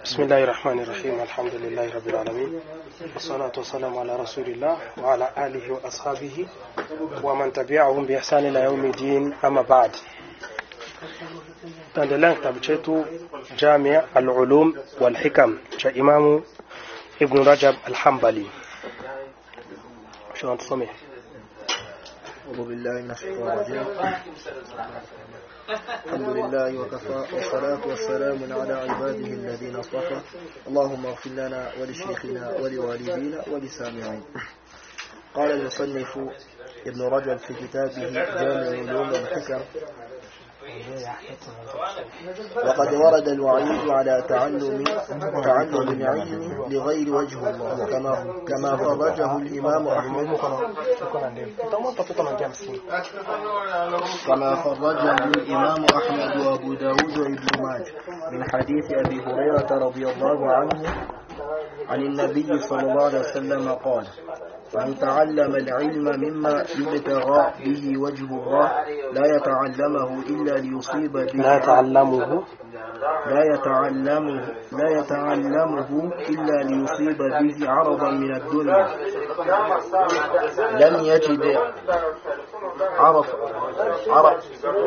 بسم الله الرحمن الرحيم الحمد لله رب العالمين والصلاة والسلام على رسول الله وعلى آله وأصحابه ومن تبعهم بإحسان إلى يوم الدين أما بعد tunaendelea kitabu chetu Jamia al-Ulum wal Hikam cha Imamu Ibn Rajab al-Hanbali. Shona tusome. أعوذ بالله من الشيطان الرجيم الحمد لله وكفى والصلاة والسلام على عباده الذين اصطفى اللهم اغفر لنا ولشيخنا ولوالدينا ولسامعين قال المصنف ابن رجب في كتابه جامع العلوم والحكم وقد ورد الوعيد على تعلم تعلم العلم لغير وجه الله كما كما فرجه الإمام أحمد كما خرجه الإمام أحمد وأبو داود وابن ماجه من حديث أبي هريرة رضي الله عنه عن النبي صلى الله عليه وسلم قال من تعلم العلم مما يبتغى به وجه الله لا يتعلمه إلا ليصيب به لا يتعلمه لا يتعلمه لا يتعلمه إلا ليصيب به عرضا من الدنيا لم يجد عرف عرف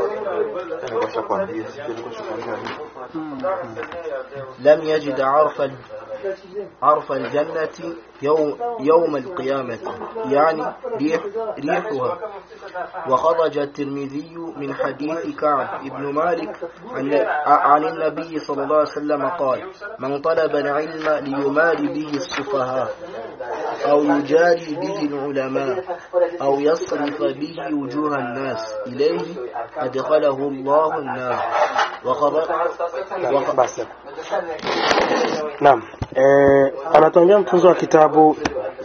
لم يجد عرف عرف الجنة يوم, يوم القيامة يعني ريح ريحها وخرج الترمذي من حديث كعب بن مالك عن, عن النبي صلى الله عليه وسلم قال من طلب العلم ليماري به السفهاء أو يجاري به العلماء أو يصرف به وجوه الناس إليه أدخله الله النار وخرج Basi. Naam. Eh, anatuambia mtunzo wa kitabu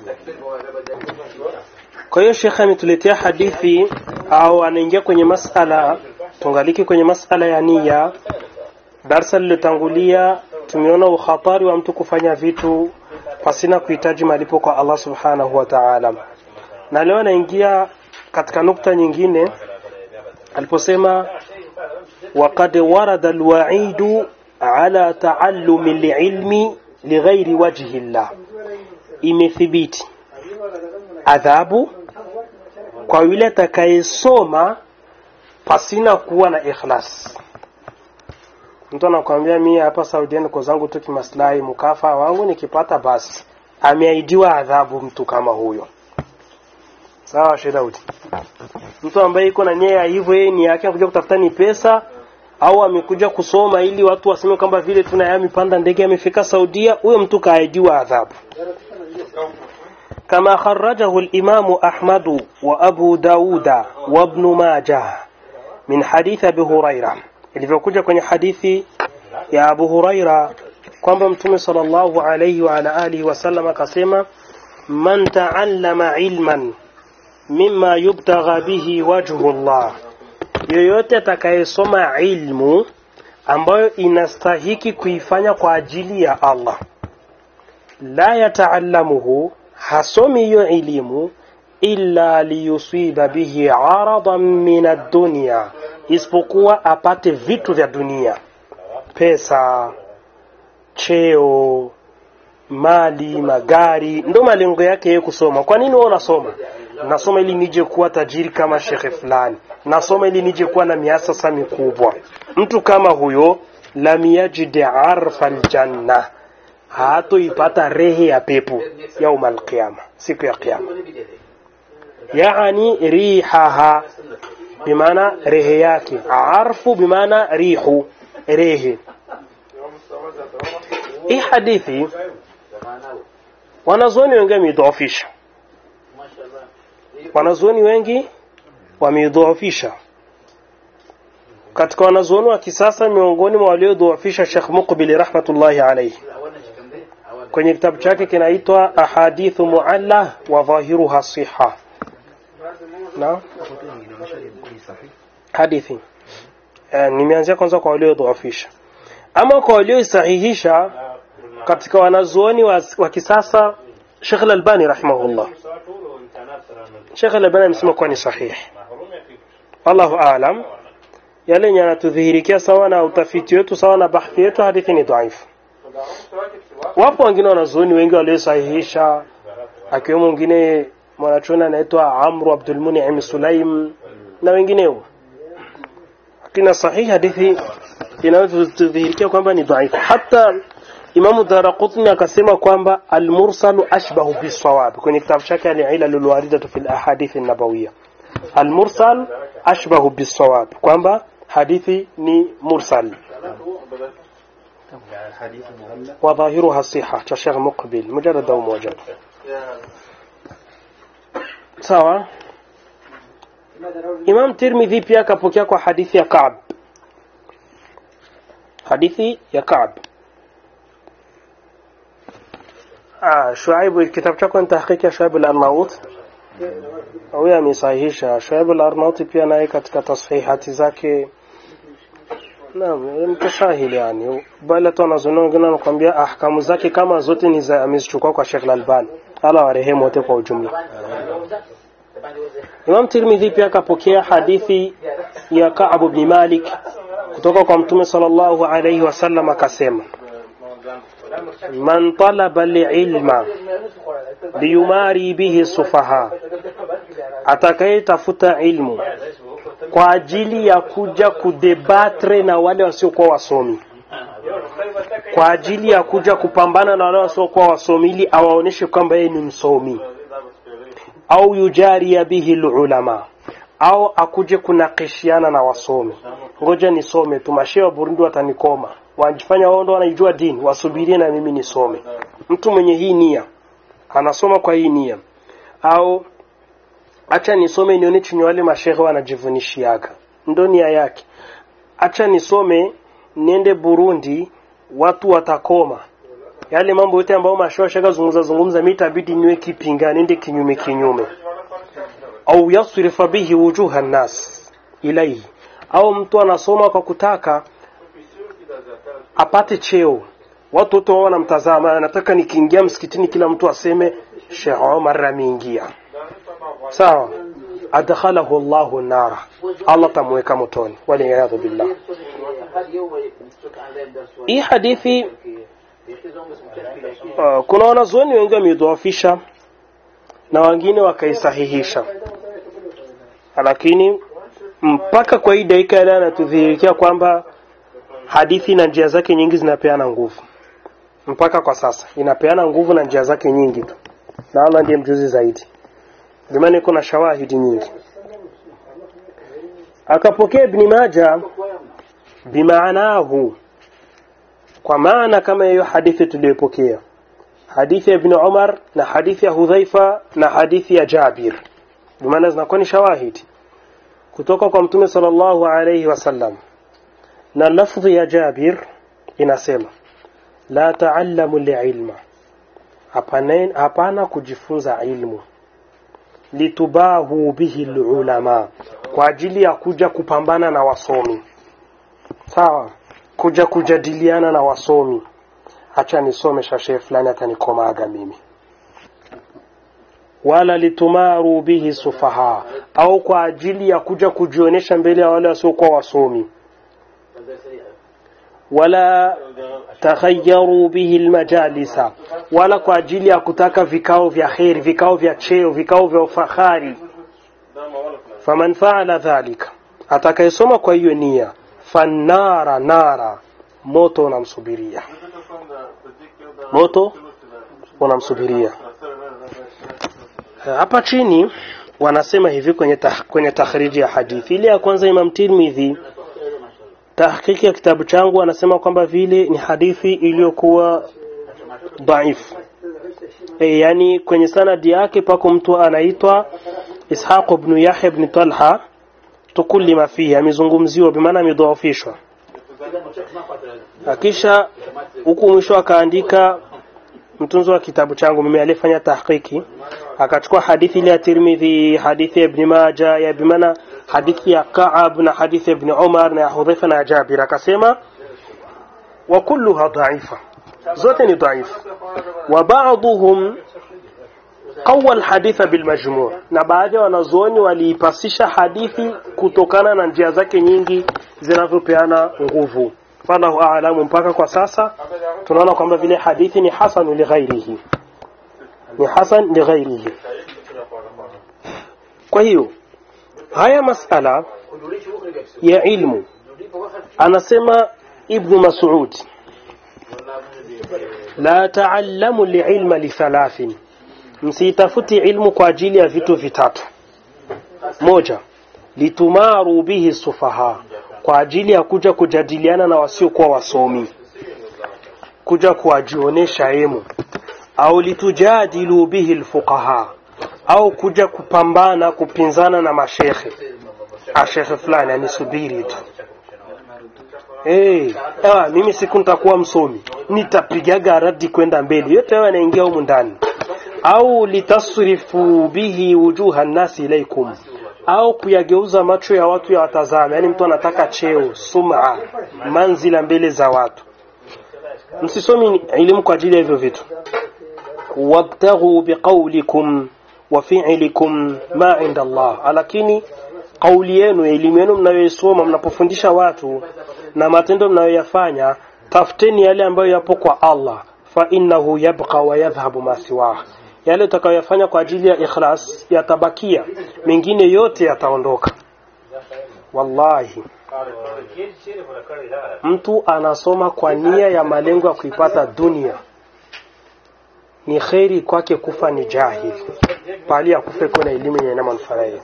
kwa hiyo shekhe ametuletea hadithi au anaingia kwenye masala tungaliki kwenye masala ya nia darsa lililotangulia tumeona ukhatari wa mtu kufanya vitu pasina kuhitaji malipo kwa Allah subhanahu wa ta'ala na leo anaingia katika nukta nyingine aliposema وقد ورد الوعيد على تعلم العلم لغير وجه الله imethibiti adhabu kwa yule atakayesoma pasina kuwa na ikhlas mtu anakuambia mimi hapa Saudia niko zangu tu kimaslahi mkafa wangu nikipata basi ameahidiwa adhabu mtu kama huyo sawa Shedaudi mtu ambaye iko na nia ya hivyo yeye ni yake anakuja kutafuta ni pesa au amekuja kusoma ili watu waseme kwamba vile tuna yeye amepanda ndege amefika Saudia huyo mtu kaahidiwa adhabu كما خرجه الإمام أحمد وأبو داود وابن ماجه من حديث أبي هريرة ilivyokuja kwenye hadithi ya Abu Huraira kwamba Mtume sallallahu alayhi wa ala alihi wasallam akasema man ta'allama ilman mimma yubtagha bihi wajhu Allah yoyote atakayesoma ilmu ambayo inastahiki kuifanya kwa ajili ya Allah la yataallamuhu hasomi hiyo elimu illa liyusiba bihi aradan min ad-dunya isipokuwa apate vitu vya dunia pesa cheo mali magari ndo malengo yake yeye kusoma kwa nini wewe unasoma nasoma ili nije kuwa tajiri kama shekhe fulani nasoma ili nije kuwa na miasasa mikubwa mtu kama huyo lam yajid arfa aljanna hatoipata rehe ya pepo yauma alqiyama siku ya kiyama yaani rihaha bimaana rehe yake arfu bimaana rihu rehe hii hadithi wanazuoni wengi wameidhoofisha wanazuoni wengi wameidhoofisha katika wanazuoni wa kisasa miongoni mwa waliodhoofisha Sheikh Muqbil rahmatullahi alayhi kwenye kitabu chake kinaitwa ahadithu mualla wa dhahiruha siha na hadithi eh, nimeanzia kwanza kwa waliodhoofisha ama kwa walioisahihisha katika wanazuoni wa, wa kisasa Sheikh Al-Albani rahimahullah Sheikh Al-Albani amesema kuwa ni sahihi wallahu aalam yale yenye yanatudhihirikia sawa na utafiti wetu sawa na bahthi yetu hadithi ni dhaifu wapo wengine wanazuoni wengi waliosahihisha akiwemo mwingine mwanachuoni anaitwa Amru Abdul Mun'im Sulaim na wengineo lakini sahihi hadithi inayodhihirikia kwamba ni dhaifu hata Imamu Daraqutni akasema kwamba almursalu ashbahu bisawab kwenye kitabu chake al-ilal alwaridatu fil ahadith an-nabawiyya almursal ashbahu bisawab kwamba hadithi ni mursal وظاهرها الصحة كشيخ مقبل مجرد أو موجب sawa Imam Tirmidhi pia akapokea kwa hadithi ya Ka'b hadithi ya Ka'b ah Shuaib kitabu chako ni tahqiq ya Shuaib al-Arnaut au amesahihisha Shuaib al-Arnaut pia naye katika tasfihati zake Naam, mtashahili yani. Bali tu wanazuoni wengine wanakuambia ahkamu zake kama zote ni za amezichukua kwa Sheikh Al-Albani. Allah warehemu wote kwa ujumla. Imam Tirmidhi pia akapokea hadithi ya Ka'ab ibn Malik kutoka kwa Mtume sallallahu alayhi wasallam akasema Man talaba al-ilma liyumari bihi sufaha atakayetafuta ilmu kwa ajili ya kuja kudebatre na wale wasiokuwa wasomi kwa ajili ya kuja kupambana na wale wasiokuwa wasomi ili awaoneshe kwamba yeye ni msomi au yujaria bihi ulama au akuje kunakishiana na wasomi ngoja nisome tu mashehe wa Burundi watanikoma wanajifanya wao ndo wanaijua dini wasubirie na mimi nisome mtu mwenye hii nia anasoma kwa hii nia au acha nisome nione chenye wale mashehe wanajivunishiaga ndo nia yake acha nisome niende Burundi watu watakoma yale mambo yote ambayo mashehe shaka zungumza zungumza mimi itabidi niwe kipinga niende kinyume kinyume au yasrifa bihi wujuha nas ilaihi au mtu anasoma kwa kutaka apate cheo watu wote wao wanamtazama anataka nikiingia msikitini kila mtu aseme Sheikh Omar ameingia sawa adkhalahu Allahu nara Allah tamweka motoni waliyadhu billah hii hadithi uh, kuna wanazuoni wengi wameidhoofisha na wengine wakaisahihisha lakini mpaka kwa hii dakika ile anatudhihirikia kwamba hadithi na njia zake nyingi zinapeana nguvu mpaka kwa sasa inapeana nguvu na njia zake nyingi tu na Allah ndiye mjuzi zaidi Bimani kuna shawahidi nyingi. Akapokea Ibn Majah bimaanahu kwa maana kama hiyo hadithi tuliyopokea. Hadithi ya Ibn Umar na hadithi ya Hudhaifa na hadithi ya Jabir. Bimaana zinakuwa ni shawahidi kutoka kwa Mtume sallallahu alayhi wasallam. Na lafdhi ya Jabir inasema la ta'allamu li'ilma. Hapana hapana kujifunza ilmu litubahu bihi ulama kwa ajili ya kuja kupambana na wasomi sawa kuja kujadiliana na wasomi acha nisome shashe fulani atanikomaga mimi wala litumaru bihi sufaha au kwa ajili ya kuja kujionyesha mbele ya wale wasiokuwa wasomi wala taghayyaru bihi almajalisa wala kwa ajili ya kutaka vikao vya kheri vikao vya cheo vikao vya ufahari faman faala dhalika atakayesoma kwa hiyo nia fanara nara moto unamsubiria moto unamsubiria hapa chini wanasema hivi kwenye tah, kwenye takhriji ya hadithi ile ya kwanza Imam Tirmidhi tahqiqi ya kitabu changu anasema kwamba vile ni hadithi iliyokuwa dhaifu e, yani kwenye sanadi yake pako mtu anaitwa Ishaq ibn Yahya ibn Talha tukulima fihi amezungumziwa bimaana amedhoofishwa kisha huku mwisho akaandika mtunzo wa kitabu changu mimi alifanya tahqiqi akachukua hadithi ile ya Tirmidhi hadithi ya Ibn Majah ya bimaana hadithi ya Ka'ab na hadithi ya Ibn Umar na ya Hudhaifa na Jabir akasema wa kulluha dha'ifa zote ni dhaifu wa ba'dhum qawa alhaditha bilmajmu' na baadhi ya wanazuoni waliipasisha hadithi kutokana na njia zake nyingi zinavyopeana nguvu wallahu a'lamu mpaka kwa sasa tunaona kwamba vile hadithi ni hasan li ghairihi ni hasan li ghairihi kwa hiyo haya masala ya ilmu anasema ibn mas'ud la ta'allamu li'ilma li thalathin msitafuti ilmu kwa ajili ya vitu vitatu moja litumaru bihi sufaha kwa ajili ya kuja kujadiliana na wasiokuwa wasomi kuja kuwajionesha emu au litujadilu bihi alfuqaha au kuja kupambana kupinzana na mashekhe ashekhe fulani anisubiri tu hey, ah, mimi siku nitakuwa msomi nitapigaga radi kwenda mbele yote hayo yanaingia humu ndani au litasrifu bihi wujuha nnasi ilaikum au kuyageuza macho ya watu ya watazame yani mtu anataka cheo suma manzila mbele za watu msisomi elimu kwa ajili ya hivyo vitu wabtaghu biqaulikum wa fi'likum ma inda Allah lakini kauli yenu elimu yenu mnayoisoma mnapofundisha watu na matendo mnayoyafanya tafuteni yale ambayo yapo kwa Allah fa innahu yabqa wa yadhhabu ma siwah yale utakayoyafanya kwa ajili ya ikhlas yatabakia mengine yote yataondoka wallahi mtu anasoma kwa nia ya malengo ya kuipata dunia ni kheri kwake kufa ni jahil bali akufe kuna elimu yenye manufaa yake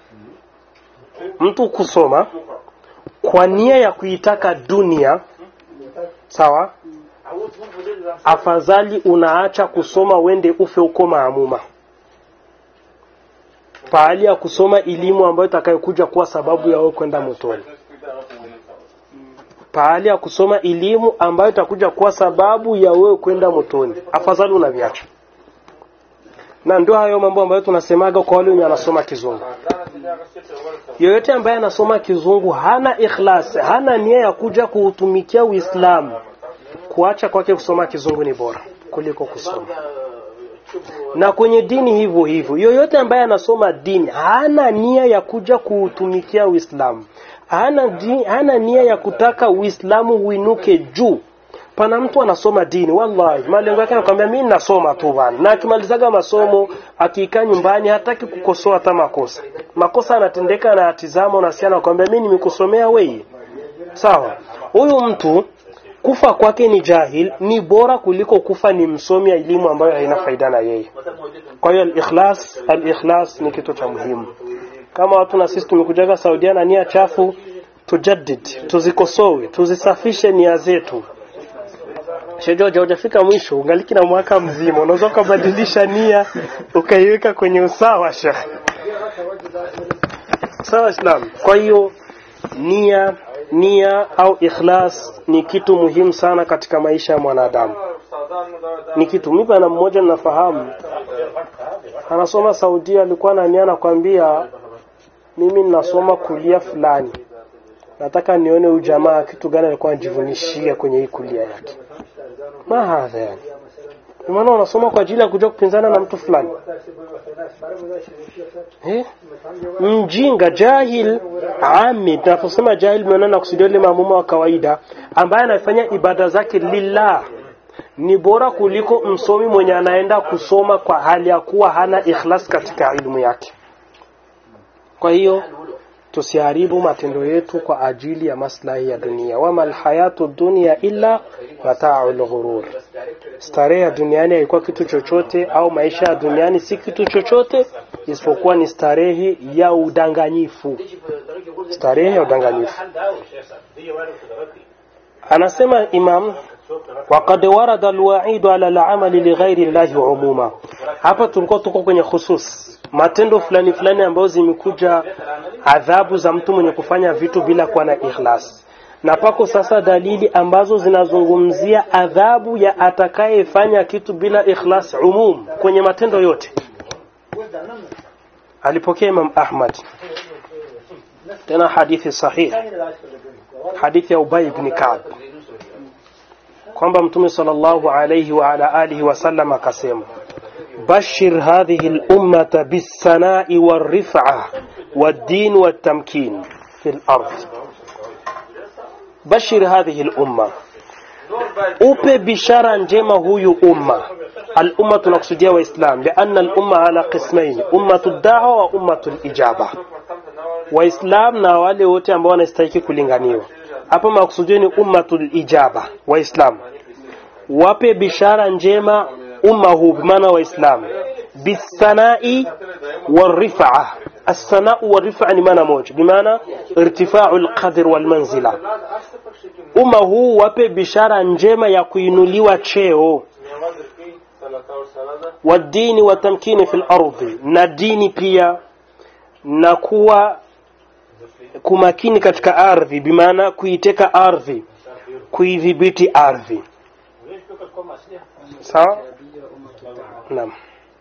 mtu kusoma kwa nia ya kuitaka dunia sawa afadhali unaacha kusoma wende ufe uko maamuma pahali ya kusoma elimu ambayo itakayokuja kuwa sababu ya wewe kwenda motoni pahali ya kusoma elimu ambayo itakuja kuwa sababu ya wewe kwenda motoni afadhali unaviacha na ndio hayo mambo ambayo tunasemaga kwa wale wenye wanasoma kizungu yoyote ambaye anasoma kizungu hana ikhlas hana nia ya kuja kuutumikia uislamu kuacha kwake kusoma kizungu ni bora kuliko kusoma na kwenye dini hivyo hivyo yoyote ambaye anasoma dini hana nia ya kuja kuutumikia uislamu hana, di, hana nia ya kutaka uislamu uinuke juu pana mtu anasoma dini wallahi malengo yake anakuambia mimi nasoma tu bana na akimalizaga masomo akikaa nyumbani hataki kukosoa hata makosa makosa anatendeka na atizama unasiana anakuambia mimi nimekusomea wewe sawa huyu mtu kufa kwake ni jahil ni bora kuliko kufa ni msomi elimu ambayo haina faida na yeye kwa hiyo al-ikhlas al-ikhlas ni kitu cha muhimu kama watu na sisi tumekujaga Saudia na nia chafu tujaddid tuzikosoe tuzisafishe nia zetu Shejoja hujafika mwisho ungaliki na mwaka mzima unaweza ukabadilisha nia ukaiweka kwenye usawa shekh sawa Islam kwa hiyo nia nia au ikhlas ni kitu muhimu sana katika maisha ya mwanadamu ni kitu mimi bana mmoja ninafahamu anasoma Saudia alikuwa na nia nakwambia mimi ninasoma kulia fulani nataka nione huyu jamaa kitu gani alikuwa anajivunishia kwenye hii kulia yake ma hadha yani maana unasoma kwa ajili ya kuja kupinzana na mtu fulani eh? mjinga jahil ami tunaposema jahil meona kusudia yule maamuma wa kawaida ambaye anafanya ibada zake lillah ni bora kuliko msomi mwenye anaenda kusoma kwa hali ya kuwa hana ikhlas katika ilmu yake kwa hiyo tusiharibu matendo yetu kwa ajili ya maslahi ya dunia wama alhayatu dunia illa mata'ul ghurur starehe ya duniani haikuwa kitu chochote au maisha ya duniani si kitu chochote isipokuwa ni starehe ya udanganyifu starehe ya udanganyifu anasema imam وقد ورد الوعيد على العمل لغير الله عموما hapa tulikuwa tuko kwenye khusus matendo fulani fulani ambayo zimekuja adhabu za mtu mwenye kufanya vitu bila kuwa na ikhlas na pako sasa dalili ambazo zinazungumzia adhabu ya atakayefanya kitu bila ikhlas umum kwenye matendo yote alipokea Imam Ahmad tena hadithi sahih hadithi ya Ubay ibn Ka'b kwamba mtume sallallahu alayhi wa ala alihi wasallam akasema bashir hadhihi al-ummata bis-sana'i war-rif'a wad-din wat-tamkin fil ard bashir hadhihi lumma upe bishara njema huyu umma الأمة tunakusudia waislam لأن الأمة على قسمين أمة الدعوة وأمة الإجابة waislam na wale wote ambao wanastahiki kulinganiwa hapa makusudio ni ummatul ijaba waislam wape bishara njema umma huu bimaana waislam bisanai والرفعة الثناء والرفعة ni maana moja bimaana irtifau lqadr walmanzila umma huu wape bishara njema ya kuinuliwa cheo wadini watamkini fi lardhi na dini pia na kuwa kumakini katika ardhi bimaana kuiteka ardhi kuidhibiti ardhi sawa naam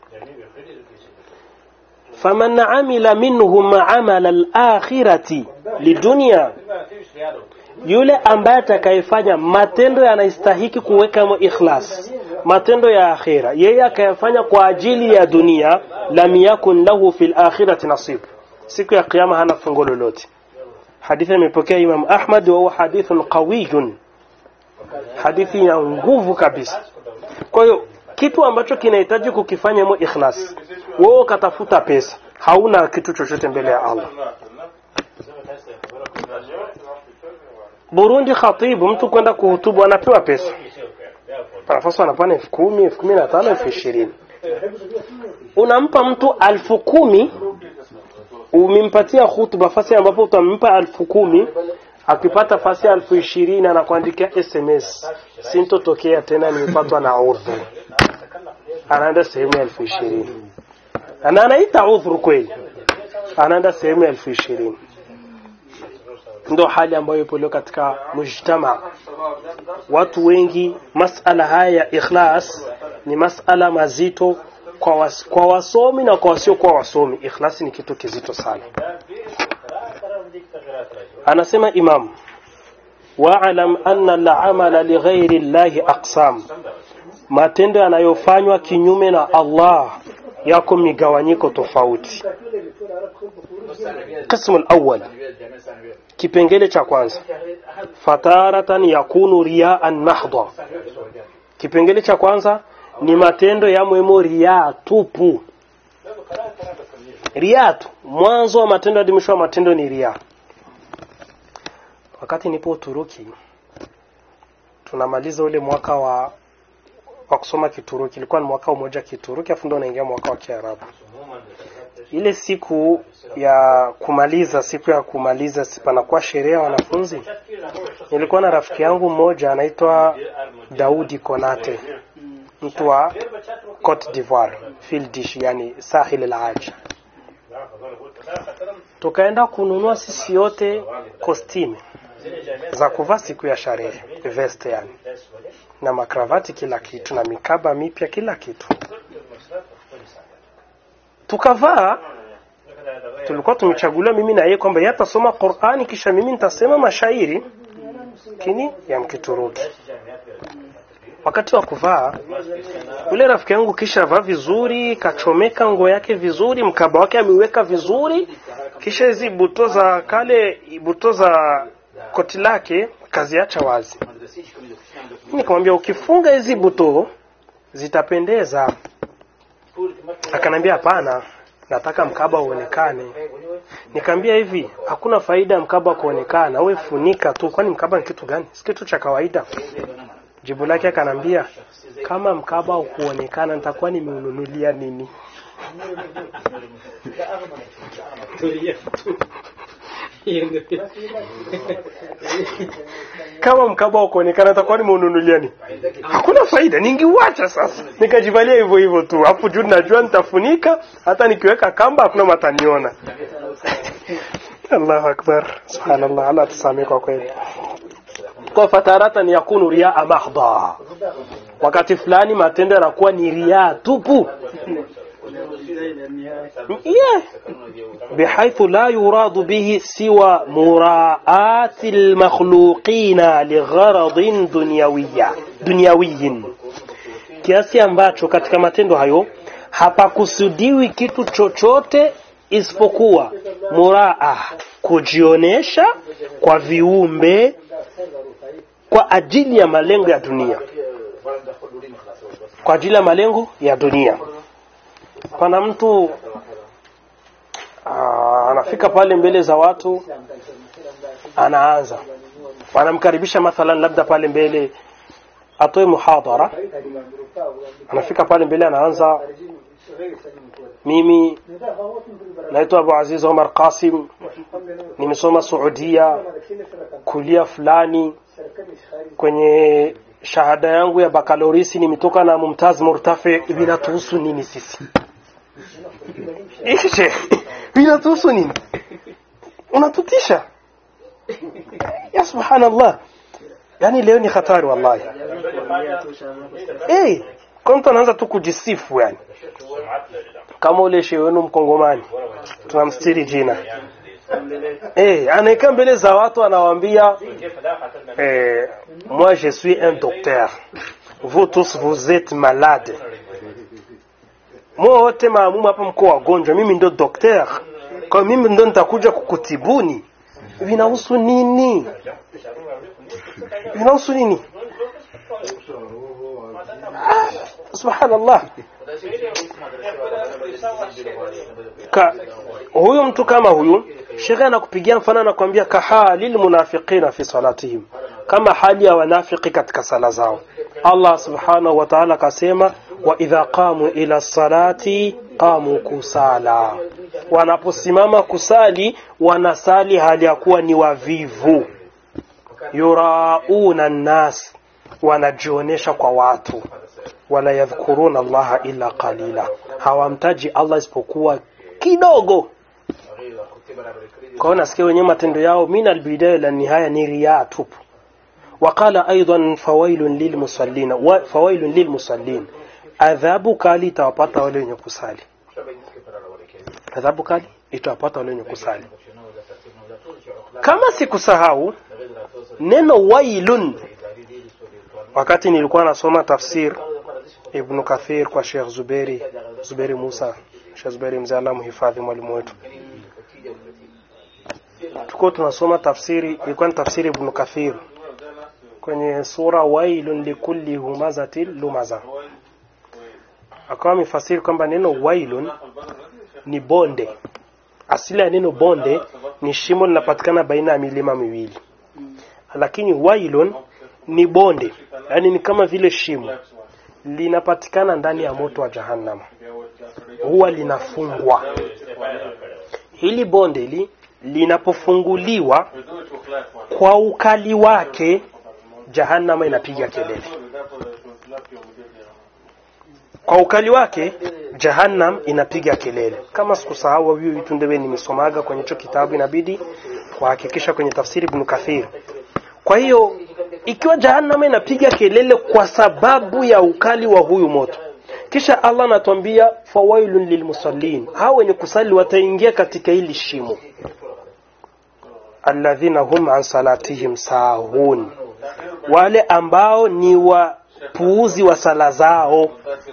faman amila minhum amala alakhirati lidunia yule ambaye atakayefanya matendo yanastahiki kuwekamo ikhlas matendo ya akhira yeye akayafanya kwa ajili ya dunia lam yakun lahu fil akhirati nasib siku ya kiyama hana fungo lolote hadithi imepokea imam ahmad wa huwa hadithun qawiyun hadithi ya nguvu kabisa kwa hiyo kitu ambacho kinahitaji kukifanya mo ikhlas wewe ukatafuta pesa hauna kitu chochote mbele ya allah burundi khatibu mtu kwenda kuhutubu anapewa pesa nafasi anapana elfu kumi elfu kumi na tano elfu ishirini unampa mtu alfu kumi umempatia hutuba fasi ambapo utampa alfu kumi akipata fasi ya alfu ishirini anakuandikia sms sintotokea tena nimepatwa na udhuru anaenda sehemu ya elfu ishirini na anaita udhuru kweli anaenda sehemu ya elfu ishirini ndo hali ambayo ipo leo katika mujtama watu wengi masala haya ya ikhlas ni masala mazito kwa, was, kwa wasomi na kwa wasiokuwa wasomi ikhlasi ni kitu kizito sana anasema imam waalam anna lamala lighairi llahi aqsam matendo yanayofanywa kinyume na allah yako migawanyiko tofauti qismu lawal kipengele cha kwanza fataratan yakunu riaan mahdha kipengele cha kwanza ni matendo ya mwemo riaa tupu riaa tu mwanzo wa matendo hadi mwisho wa matendo ni riaa wakati nipo uturuki tunamaliza ule mwaka wa wa kusoma kituruki ilikuwa ni mwaka mmoja kituruki afu ndo unaingia mwaka wa kiarabu ile siku ya kumaliza siku ya kumaliza panakuwa sherehe ya wanafunzi nilikuwa na rafiki yangu mmoja anaitwa daudi konate mtu wa cote d'ivoire fildish yani sahil al-aj tukaenda kununua sisi yote kostime za kuvaa siku ya sherehe veste yani na makravati kila kitu na mikaba mipya kila kitu tukavaa tulikuwa tumechaguliwa mimi na yeye kwamba yeye atasoma Qur'ani kisha mimi nitasema mashairi kini ya mkituruki wakati wa kuvaa yule rafiki yangu kisha vaa vizuri kachomeka nguo yake vizuri mkaba wake ameweka vizuri kisha hizi buto za kale buto za koti lake kaziacha wazi nikamwambia ukifunga hizi buto zitapendeza akanambia hapana nataka mkaba uonekane nikamwambia hivi hakuna faida ya mkaba kuonekana wewe funika tu kwani mkaba ni kitu gani si kitu cha kawaida jibu lake akanambia kama mkaba ukuonekana nitakuwa nimeununulia nini kama mkaba ukuonekana nitakuwa nimeununulia nini hakuna faida ningiuacha sasa nikajivalia hivyo hivyo tu hapo juu najua nitafunika hata nikiweka kamba hakuna mataniona Allahu akbar subhanallah Allah tusamee kwa kweli kwa fataratan yakunu riaa mahdha wakati fulani matendo yanakuwa ni riaa tupu yeah. بحيث لا يراد به سوى مراءاة المخلوقين لغرض دنيوية دنيوي kiasi ambacho katika matendo hayo hapakusudiwi kitu chochote isipokuwa muraa kujionesha kwa viumbe kwa ajili ya malengo ya dunia kwa ajili ya malengo ya dunia pana mtu aa, anafika pale mbele za watu anaanza wanamkaribisha mathalan labda pale mbele atoe muhadhara anafika pale mbele anaanza mimi naitwa Abu Aziz Omar Qasim nimesoma Saudia kulia fulani kwenye shahada yangu ya bakalorisi nimetoka na Mumtaz Murtafi vinatuhusu nini sisi ishe vinatuhusu nini unatutisha ya subhanallah yani leo ni hatari wallahi eh kwa mtu anaanza tu kujisifu yani kama ule shehe wenu mkongomani tunamstiri jina eh anaekaa mbele za watu anawaambia eh, moi je suis un docteur vous tous vous êtes malade mwa wote maamumu hapa mko wagonjwa mimi ndo docteur kwa mimi ndo nitakuja kukutibuni vinahusu nini vinahusu nini ah, subhanallah ka huyu mtu kama huyu shekhe anakupigia mfano anakuambia kahalil munafiqina fi salatihim kama hali ya wanafiki katika sala zao Allah subhanahu wa ta'ala akasema wa idha qamu ila salati qamu kusala wanaposimama kusali wanasali hali ya kuwa ni wavivu yurauna nnas wanajionesha kwa watu wala yadhkuruna allaha illa qalila hawamtaji Allah isipokuwa kidogo kwa hiyo nasikia wenyewe matendo yao min albidaya la nihaya ni riaa tupu وقال أيضا فويل للمصلين فويل للمصلين adhabu kali itawapata wale wenye kusali adhabu kali itawapata wale wenye kusali kama sikusahau neno wailun wakati nilikuwa nasoma tafsir ibn kathir kwa Sheikh Zuberi Zuberi Musa Sheikh Zuberi mzee Allah muhifadhi mwalimu wetu tuko tunasoma tafsiri ilikuwa ni tafsiri ibn kathir kwenye sura wailun likulli humazatin lumaza akawa amefasiri kwamba neno wailun ni bonde asili ya neno bonde ni shimo linapatikana baina ya milima miwili lakini wailun ni bonde yani ni kama vile shimo linapatikana ndani ya moto wa jahannam huwa linafungwa hili bonde li linapofunguliwa kwa ukali wake jahannama inapiga kelele kwa ukali wake jahannam inapiga kelele kama sikusahau huyu vitu ndewe nimesomaga kwenye hicho kitabu inabidi kuhakikisha kwenye tafsiri ibn kathir kwa hiyo ikiwa jahannama inapiga kelele kwa sababu ya ukali wa huyu moto kisha Allah anatuambia fawailun lilmusallin hao wenye kusali wataingia katika hili shimo alladhina hum an salatihim sahun wale ambao ni wapuuzi wa sala zao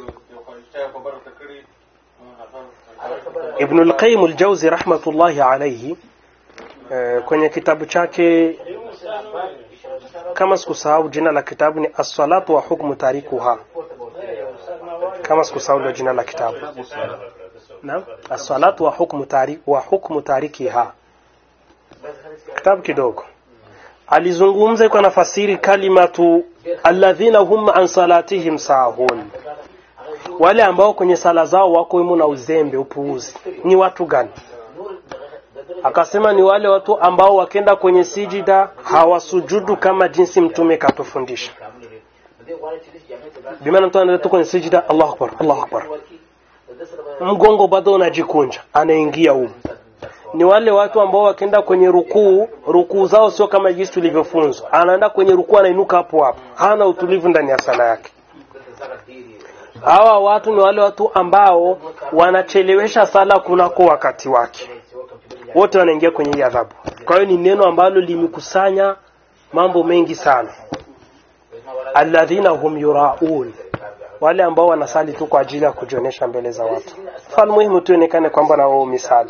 Ibn al-Qayyim al-Jawzi rahmatullahi alayhi eh, kwenye kitabu chake kama sikusahau jina la kitabu ni as-salatu wa hukmu tarikuha kama sikusahau ndio jina la kitabu naam as-salatu wa hukmu tari wa hukmu tarikiha kitabu kidogo alizungumza iko nafasiri kalimatu alladhina hum an salatihim sahun wale ambao kwenye sala zao wako imu na uzembe upuuzi ni watu gani akasema ni wale watu ambao wakenda kwenye sijida hawasujudu kama jinsi mtume katufundisha bimaana mtu anaenda tu kwenye sijida Allahu akbar Allahu akbar mgongo bado unajikunja anaingia huko ni wale watu ambao wakienda kwenye rukuu rukuu zao sio kama jinsi tulivyofunzwa anaenda kwenye rukuu anainuka hapo hapo hana utulivu ndani ya sala yake hawa watu ni wale watu ambao wanachelewesha sala kunako wakati wake wote wanaingia kwenye hii adhabu kwa hiyo ni neno ambalo limekusanya mambo mengi sana alladhina hum yuraun wale ambao wanasali tu kwa ajili ya kujionyesha mbele za watu fal muhimu tuonekane kwamba na wao misali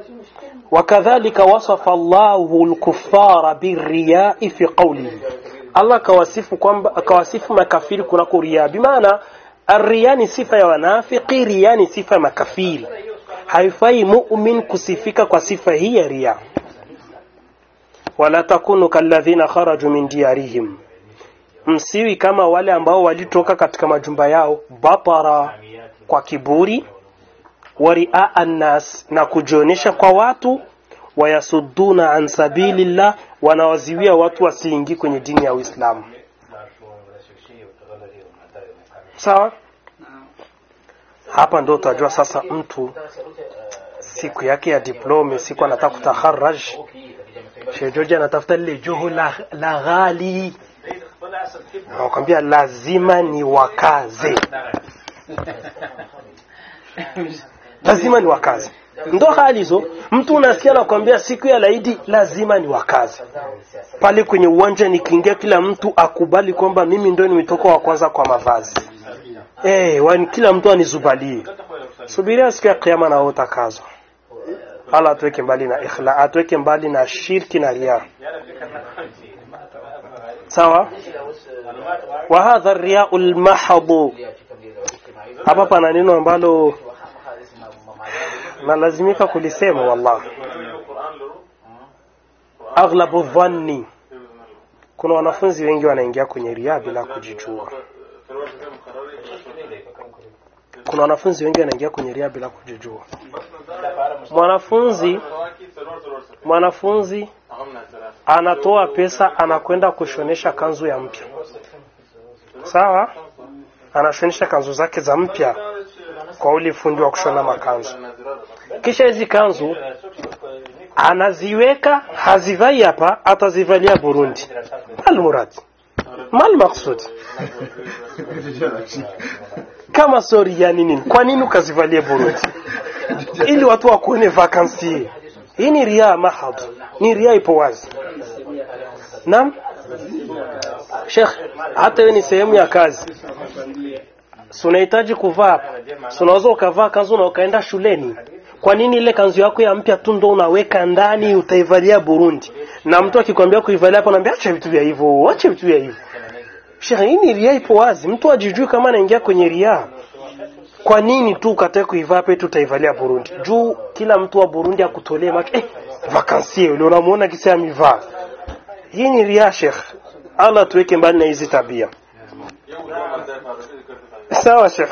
wakadhalika wasafa Allahu al-kuffara birriya'i fi qawlihi Allah akawasifu kwamba akawasifu makafiri kunako ria bimaana Arria ni sifa ya wanafiki, ria ni sifa ya makafiri. Haifai mu'min kusifika kwa sifa hii ya ria. Wala takunu kalladhina kharaju min diyarihim, msiwi kama wale ambao walitoka katika majumba yao batara, kwa kiburi, waria annas, na kujionyesha kwa watu, wayasudduna an sabilillah, wanawaziwia watu wasiingi kwenye dini ya Uislamu. Sawa, hapa ndo utajua sasa mtu siku yake ya diplome, siku anataka kutaharaj, Sheikh George anatafuta lile joho la, la ghali, nakwambia lazima ni wakaze, lazima ni wakaze, ndo hali hizo. Mtu unasikia nakwambia siku ya laidi lazima ni wakaze pale kwenye uwanja, nikiingia kila mtu akubali kwamba mimi ndo nimetoka wa kwanza kwa mavazi Eh, wani kila mtu anizubalie. Subiria siku ya kiyama na utakazwa. Allah atuweke mbali na ikhla, atuweke mbali na shirki na riya. Sawa? Wa hadha riya'ul mahd. Hapa pana neno ambalo nalazimika kulisema wallahi. Aghlabu dhanni. Kuna wanafunzi wengi wanaingia kwenye riya bila kujijua. kuna wanafunzi wengi wanaingia kwenye ria bila kujijua. Mwanafunzi mwanafunzi anatoa pesa anakwenda kushonesha kanzu ya mpya, sawa, anashonesha kanzu zake za mpya kwa ule fundi wa kushona makanzu. Kisha hizi kanzu anaziweka, hazivai hapa, atazivalia Burundi. Almurad mal maksud kama sori ya nini? Kwa nini ukazivalie Burundi? Ili watu wakuone vakansi. Hii ni ria mahad, ni ria ipo wazi. Naam, Sheikh, hata hiyo ni sehemu ya kazi. Si unahitaji kuvaa hapa, si unaweza ukavaa kanzu na ukaenda shuleni. Kwa nini ile kanzu yako ya mpya tu ndo unaweka ndani utaivalia Burundi? Na mtu akikwambia kuivalia hapo, naambia acha vitu vya hivyo, acha vitu vya hivyo. Sheikh, hii ni ria ipo wazi, mtu ajijui kama anaingia kwenye ria. Kwa nini tu ukatae kuivaa petu utaivalia Burundi? Juu kila mtu wa Burundi akutolee macho, eh, vakansie yule unamuona kisa amevaa. Hii ni ria Sheikh. Allah tuweke mbali na hizi tabia. Sawa Sheikh.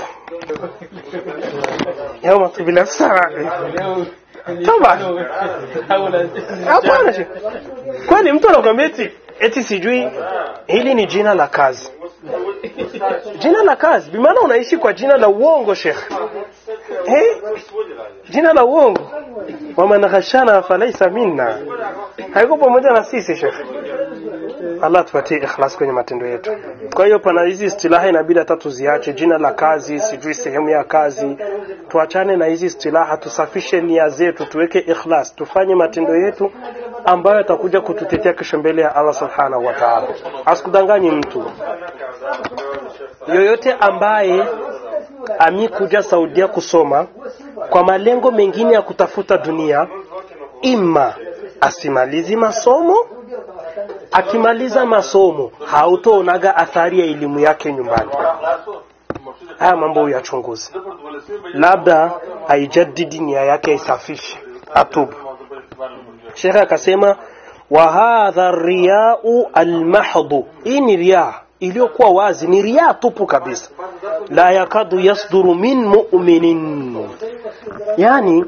Yauma tubila sawa. Toba. Hapana Sheikh. Kwani mtu anakuambia eti eti sijui hili ni jina la kazi. Jina la kazi, bimaana unaishi kwa jina la uongo Sheikh. Eh? Jina la uongo. Waman ghashana falaisa minna. Haiko pamoja na sisi Sheikh. Allah tupatie ikhlas kwenye matendo yetu. Kwa hiyo pana hizi istilaha inabidi hata tuziache, jina la kazi, sijui sehemu ya kazi. Tuachane na hizi istilaha, tusafishe nia zetu, tuweke ikhlas, tufanye matendo yetu ambayo yatakuja kututetea kesho mbele ya Allah subhanahu wa ta'ala. Asikudanganyi mtu yoyote ambaye amikuja Saudia kusoma kwa malengo mengine ya kutafuta dunia, ima asimalizi masomo akimaliza masomo hautoonaga athari ya elimu yake nyumbani. Haya mambo uyachunguze, labda aijadidi nia yake aisafishe, atubu. Shekhe akasema wa hadha riyau almahdhu, hii ni riya iliyokuwa wazi, ni riya tupu kabisa. La yakadu yasduru min mu'minin, yani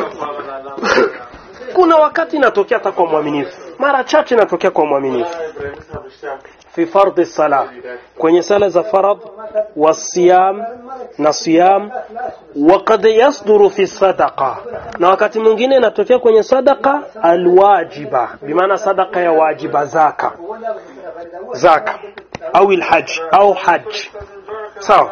kuna wakati inatokea hata kwa mwaminifu, mara chache inatokea kwa mwaminifu fi fardhi sala, kwenye sala za farad wa siyam na siyam, wa qad yasduru fi sadaqa, na wakati mwingine inatokea kwenye sadaqa alwajiba, bimaana sadaqa ya wajiba, zaka zaka au alhaj au haj. Sawa,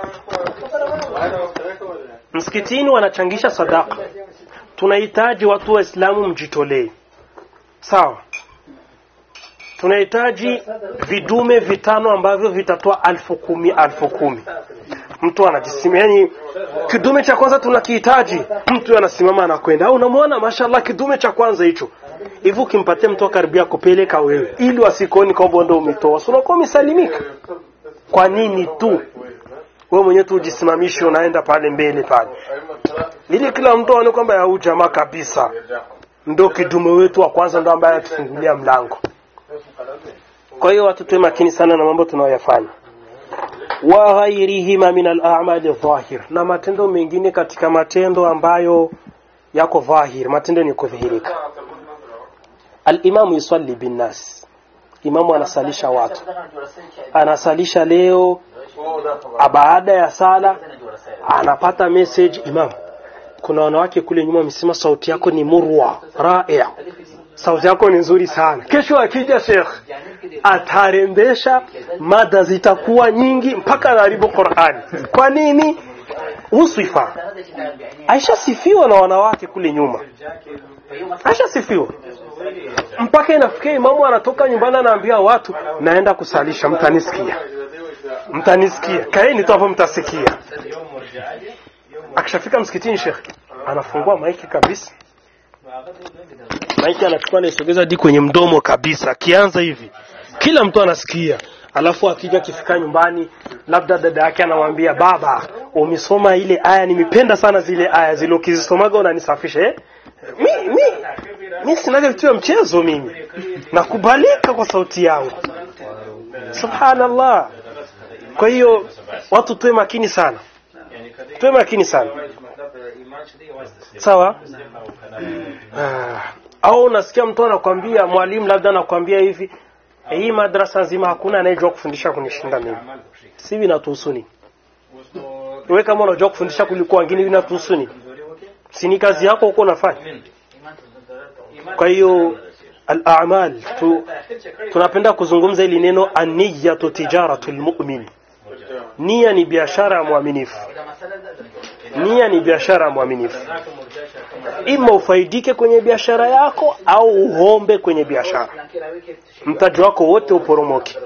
msikitini wanachangisha sadaka tunahitaji watu waislamu mjitolee sawa tunahitaji vidume vitano ambavyo vitatoa alfu kumi alfu kumi mtu anajisimama yani kidume cha kwanza tunakihitaji mtu anasimama anakwenda au unamwona mashallah kidume cha kwanza hicho hivi ukimpatia mtu karibia kupeleka wewe ili wasikuoni kwamba ndo umetoa si unakuwa umesalimika kwa nini tu wewe mwenyewe tu ujisimamishe unaenda pale mbele pale ili kila mtu aone kwamba ya jamaa kabisa ndo kidume wetu wa kwanza ndo ambaye atufungulia mlango kwa hiyo watu tuwe makini sana na mambo tunayoyafanya wa ghairihima min al-a'mali dhahir na matendo mengine katika matendo ambayo yako dhahir matendo ni kudhihirika al-imamu yusalli bin nas imamu anasalisha watu anasalisha leo baada ya sala anapata message imam kuna wanawake kule nyuma wamesema sauti yako ni murwa raia sauti yako ni nzuri sana kesho akija sheikh atarembesha mada zitakuwa nyingi mpaka anaharibu Qur'ani kwa nini uswifa aishasifiwa na wanawake kule nyuma aishasifiwa mpaka inafikia imamu anatoka nyumbani anaambia watu naenda kusalisha mtanisikia mtanisikia kaeni tu hapo mtasikia akishafika msikitini shekh anafungua maiki kabisa maiki anachukua anaisogeza hadi kwenye mdomo kabisa akianza hivi kila mtu anasikia alafu akija akifika nyumbani labda dada yake anamwambia baba umesoma ile aya nimependa sana zile aya zile ukizisomaga unanisafisha eh? mi, mi, mi sinaga vitu vya mchezo mimi nakubalika kwa sauti yangu subhanallah kwa hiyo watu tuwe makini sana tuwe makini sana sawa ah. au unasikia mtu anakwambia mwalimu labda anakwambia hivi hii madrasa nzima hakuna anayejua kufundisha kunishinda mimi si vinatuhusu nini wewe kama unajua kufundisha kuliko wengine vinatuhusu nini si ni kazi yako huko unafanya kwa hiyo al-a'mal tu, tunapenda kuzungumza ili neno an-niyyatu tijaratul mu'min nia ni biashara ya mwaminifu nia ni biashara ya mwaminifu ima ufaidike kwenye biashara yako au uhombe kwenye biashara mtaji wako wote uporomoke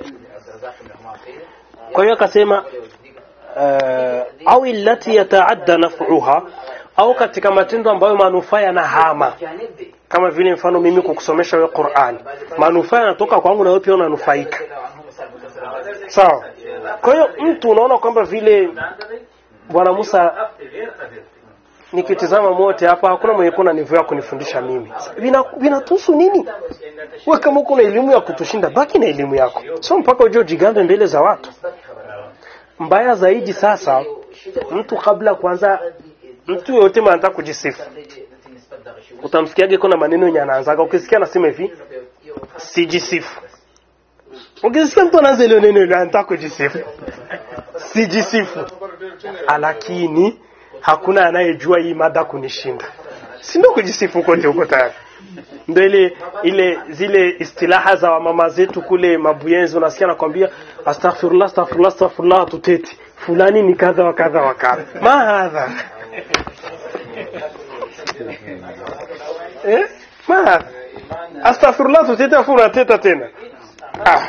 kwa hiyo akasema uh, au illati yataadda naf'uha au katika matendo ambayo manufaa yanahama kama vile mfano mimi kukusomesha wewe Qur'an manufaa yanatoka kwangu na wewe pia unanufaika sawa kwa hiyo mtu unaona kwamba vile bwana Musa nikitizama mote hapa hakuna mwenye kuna nivu ya kunifundisha mimi vinatuhusu nini wewe kama uko na elimu ya kutushinda baki na elimu yako sio mpaka uje ujigambe mbele za watu mbaya zaidi sasa mtu kabla kwanza mtu yote anataka kujisifu utamsikiaje kuna maneno yenye anaanzaga ukisikia anasema hivi sijisifu ukisikia mtu anaanza ile neno ile anataka kujisifu sijisifu lakini hakuna anayejua hii mada kunishinda si ndio kujisifu kote huko tayari ndio ile ile zile istilaha za mama zetu kule mabuyenzi unasikia nakwambia astaghfirullah astaghfirullah astaghfirullah tuteti fulani ni kadha wa kadha wa kadha ma hadha eh ma hadha astaghfirullah tuteti afu unateta tena ah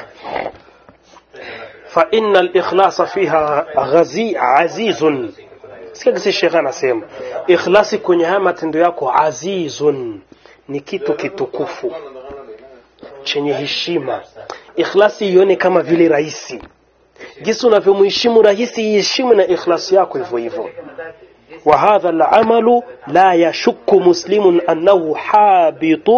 fa inna al-ikhlasa fiha ghazi azizun sikia kisi shekhe anasema ikhlasi kwenye haya matendo yako azizun ni kitu kitukufu chenye heshima ikhlasi ione kama vile rahisi jinsi unavyomheshimu rahisi iheshimu na ikhlasi yako hivyo hivyo وهذا العمل لا يشك مسلم أنه حابط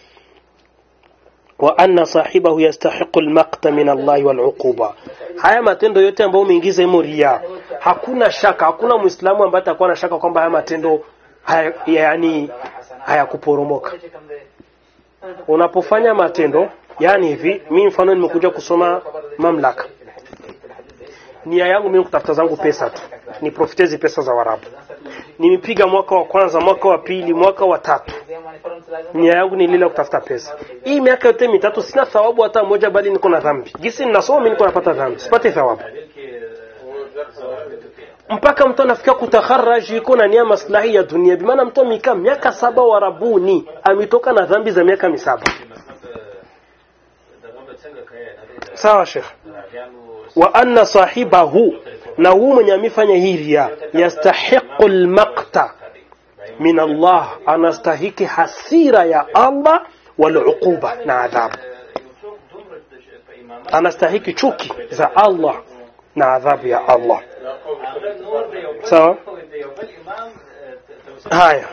وأن صاحبه يستحق المقت من الله والعقوبة haya matendo yote ambayo umeingiza imo ria hakuna shaka hakuna muislamu ambaye atakuwa na shaka kwamba haya matendo haya, yani hayakuporomoka unapofanya matendo yani hivi mi mfano nimekuja kusoma mamlaka nia yangu mimi kutafuta zangu pesa tu ni profitezi pesa za warabu nimepiga mwaka wa kwanza mwaka wa pili mwaka wa tatu nia yangu ni lile kutafuta pesa hii miaka yote mitatu sina thawabu hata moja bali niko na dhambi gisi ninasoma mimi niko napata dhambi sipate thawabu mpaka mtu anafikia kutakharaji iko na nia maslahi ya dunia bimaana mtu amekaa miaka saba warabuni ametoka na dhambi za miaka misaba sawa shekh wa anna sahibahu na huu mwenye amefanya hii ria yastahiqu almaqta min Allah anastahiki hasira ya Allah wal uquba na adhabu anastahiki chuki za Allah na adhabu ya Allah sawa haya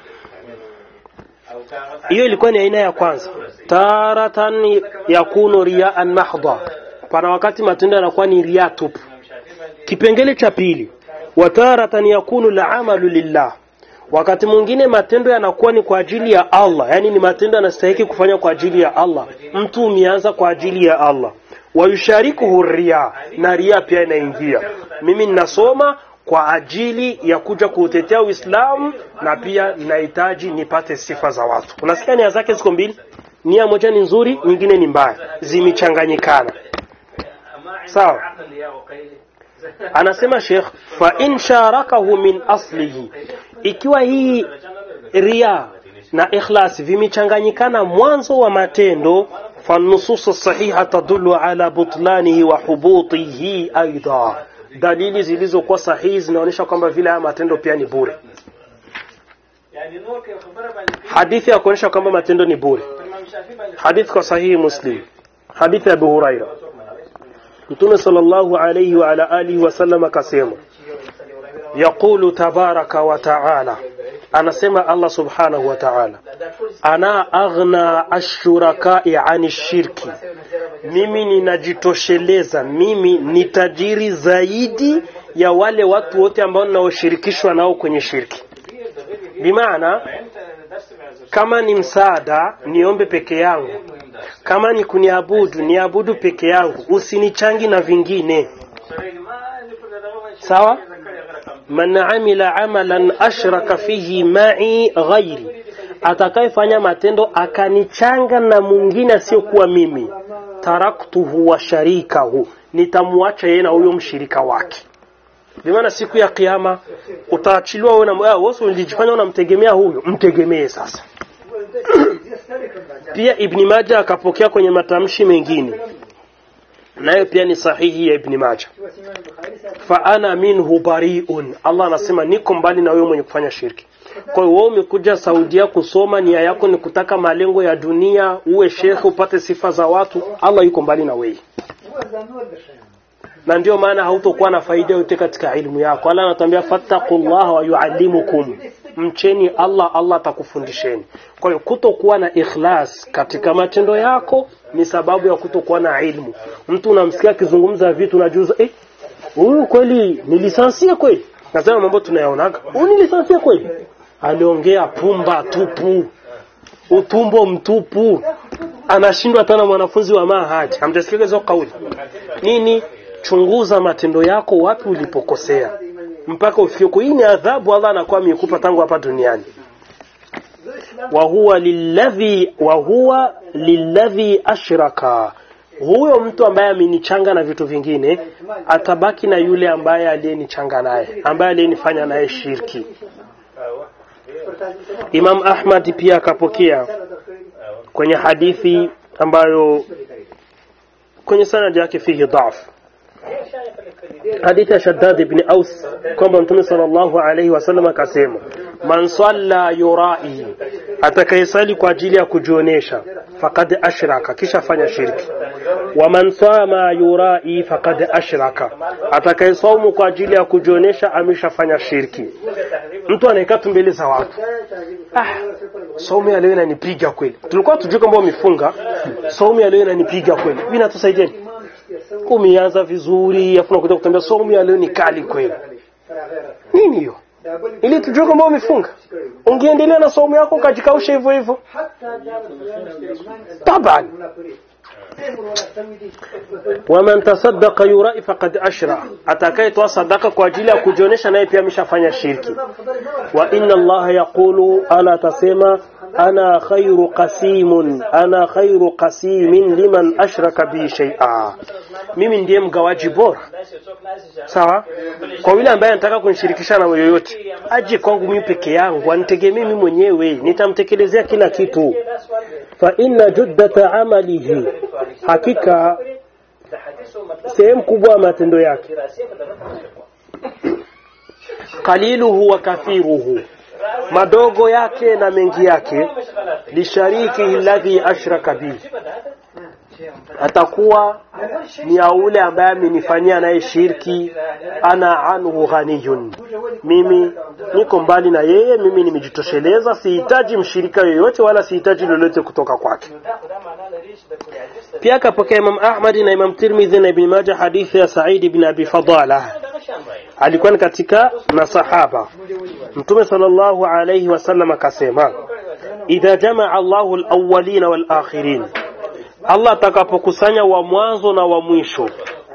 hiyo ilikuwa ni aina ya kwanza taratan yakunu riyaan mahdha pana wakati matendo yanakuwa ni ria tupu kipengele cha pili wataratan yakunu lamalu lillah wakati mwingine matendo yanakuwa ni kwa ajili ya Allah yani ni matendo yanastahiki kufanya kwa ajili ya Allah mtu umeanza kwa ajili ya Allah wayusharikuhu ria na ria pia inaingia mimi ninasoma kwa ajili ya kuja kuutetea Uislamu na pia nahitaji nipate sifa za watu. Unasikia nia zake ziko mbili, nia moja ni nzuri, nyingine ni mbaya, zimechanganyikana. Sawa. Anasema Sheikh, fa in sharakahu min aslihi, ikiwa hii ria na ikhlas vimechanganyikana mwanzo wa matendo فالنصوص الصحيحة تدل على بطلانه وحبوطه أيضا dalili zilizokuwa sahihi zinaonyesha kwamba vile haya matendo pia ni bure hadithi ya kuonyesha kwamba matendo ni bure hadithi kwa sahihi muslim hadithi ya abu huraira mtume sallallahu alayhi wa ala alihi wasallam akasema yaqulu tabaraka wa taala anasema allah subhanahu wa taala ana aghna ashurakai ani shirki mimi ninajitosheleza mimi ni tajiri zaidi ya wale watu wote ambao ninaoshirikishwa nao kwenye shirki bimaana kama ni msaada niombe peke yangu kama ni kuniabudu niabudu peke yangu usinichangi na vingine sawa man amila amalan ashraka fihi ma'i ghairi atakayefanya matendo akanichanga na mwingine asiyokuwa mimi taraktuhu wa sharikahu nitamwacha yeye na huyo mshirika wake bimaana siku ya kiyama utaachiliwa wewe na wewe ulijifanya unamtegemea huyo mtegemee sasa pia ibni maja akapokea kwenye matamshi mengine nayo pia ni sahihi ya ibni maja fa ana minhu bariun allah anasema niko mbali na wewe mwenye kufanya shirki kwa hiyo wewe umekuja Saudia kusoma, nia yako ni kutaka malengo ya dunia, uwe shekhe, upate sifa za watu. Allah yuko mbali na wewe, na ndio maana hautokuwa na faida yote katika elimu yako. Allah anatuambia fattaqullaha wa yuallimukum, mcheni Allah, Allah atakufundisheni. Kwa hiyo kutokuwa na ikhlas katika matendo yako ni sababu ya kutokuwa na ilmu. Mtu unamsikia akizungumza vitu unajuza, eh, huyu kweli ni lisansia kweli? Nasema mambo tunayaonaga, huyu ni lisansia kweli? aliongea pumba tupu, utumbo mtupu, anashindwa tena mwanafunzi wa mahaji. Hamjasikia hizo kauli nini? Chunguza matendo yako, wapi ulipokosea mpaka ufike. Hii ni adhabu Allah anakuwa amekupa tangu hapa duniani. wa huwa lilladhi wa huwa lilladhi ashraka huyo mtu ambaye amenichanga na vitu vingine atabaki na yule ambaye aliyenichanga naye ambaye aliyenifanya naye shirki Imam Ahmad pia akapokea kwenye hadithi ambayo kwenye sanad yake fihi dhaf hadithi ya Shaddad ibn Aus kwamba Mtume sallallahu alayhi wasallam akasema man salla yurai atakayesali kwa ajili ya kujionesha faqad ashraka kisha fanya shirki wa man sama yurai faqad ashraka atakayesaumu kwa ajili ya kujionesha ameshafanya shirki mtu anaekaa tu mbele za watu ah, saumu ya leo inanipiga kweli tulikuwa tujue kwamba umefunga saumu ya leo inanipiga kweli mimi natusaidieni umeanza vizuri afu nakuja kutambia saumu ya leo ni kali kweli nini hiyo ili tujue kwamba umefunga ungeendelea na saumu yako ukajikausha hivyo hivyo taban waman tasaddaqa yurai faqad ashra atakayetoa sadaka kwa ajili ya kujionyesha naye pia ameshafanya shirki wa inna allaha yaqulu ala tasema ana khairu qasimun ana khairu qasimin liman ashraka bi shay'a mimi ndiye mgawaji bora sawa kwa yule ambaye anataka kunishirikisha na yoyote aje kwangu mimi peke yangu anitegemee mimi mwenyewe nitamtekelezea kila kitu fa inna juddata amalihi hakika sehemu kubwa ya matendo yake qaliluhu wa kathiruhu madogo yake na mengi yake lishariki alladhi ashraka bihi atakuwa ni ya ule ambaye amenifanyia naye shirki ana anhu ghaniyun mimi niko mbali na yeye mimi nimejitosheleza sihitaji mshirika yoyote wala sihitaji lolote kutoka kwake pia akapokea imam ahmad na imam tirmidhi na ibn majah hadithi ya said ibn abi fadala alikuwa ni katika masahaba mtume sallallahu alayhi wasallam akasema idha jamaa allahu alawwalina walakhirin Allah atakapokusanya wa mwanzo na wa mwisho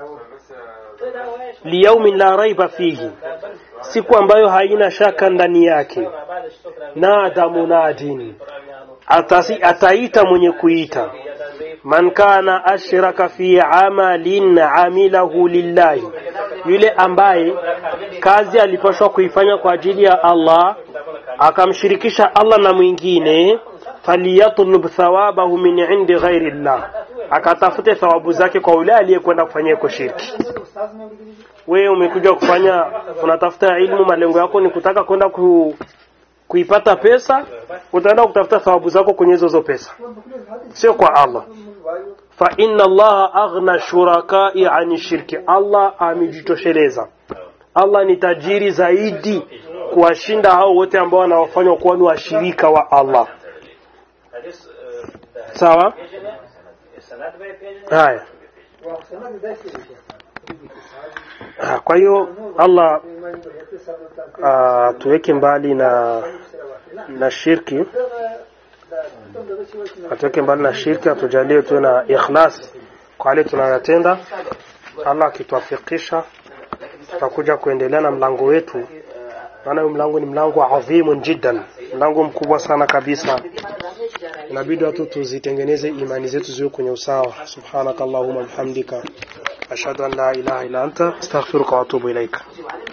liyaumin la raiba fihi siku ambayo haina shaka ndani yake nada munadin Atasi, ataita mwenye kuita man kana ashraka fi amalin amilahu lillahi yule ambaye kazi alipashwa kuifanya kwa ajili ya Allah akamshirikisha Allah na mwingine falyatlub thawabahu min indi ghairi llah akatafute thawabu zake kwa yule aliyekwenda kufanyia kwa shirki wewe umekuja kufanya unatafuta ilmu malengo yako ni kutaka kwenda ku, kuipata pesa utaenda kutafuta thawabu zako kwenye hizo pesa sio kwa Allah fa inna allaha aghna shurakai ani shirki Allah amejitosheleza Allah ni tajiri zaidi kuwashinda hao wote ambao wanawafanya kuwa ni washirika wa Allah sawa haya Ah, kwa hiyo Allah uh, tuweke mbali na na shirki atuweke mbali na shirki atujalie tuwe na ikhlas kwa yale tunayotenda Allah akituafikisha tutakuja kuendelea na mlango wetu maana huyu mlango ni mlango adhimu jiddan mlango mkubwa sana kabisa inabidi watu tuzitengeneze imani zetu ziwe kwenye usawa subhanakallahumma bihamdika ashhadu an la ilaha illa anta astaghfiruka wa atubu ilaika